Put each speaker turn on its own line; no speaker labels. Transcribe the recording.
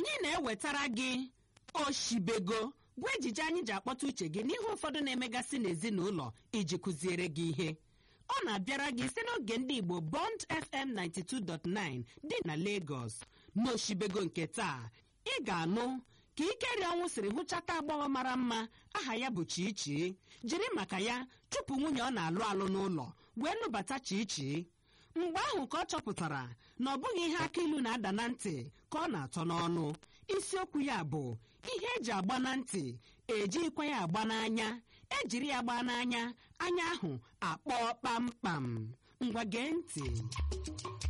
anyị na-ewetara gị oshibego bụ ejije anyị ji akpọta uche gị n'ihe ụfọdụ na-emegasị n'ezinụlọ iji kụziere gị ihe ọ na-abịara gị site n'oge ndị igbo bond fm 92.9 dị na lagos n'oshibego nke taa ị ga-anụ ka ikeri ọnwụ siri hụchata agbọghọ mara mma aha ya bụ chichi jiri maka ya chụpụ nwunye ọ na-alụ alụ n'ụlọ wee lụbata chichi mgbe ahụ ka ọ chọpụtara na ọ bụghị ihe aka ilu na-ada na ntị ka ọ na-atọ n'ọnụ isiokwu ya bụ ihe eji agba na ntị ejirikwa ya agba n'anya ejiri ya gbaa n'anya anya ahụ akpọọ kpamkpam ngwa gee ntị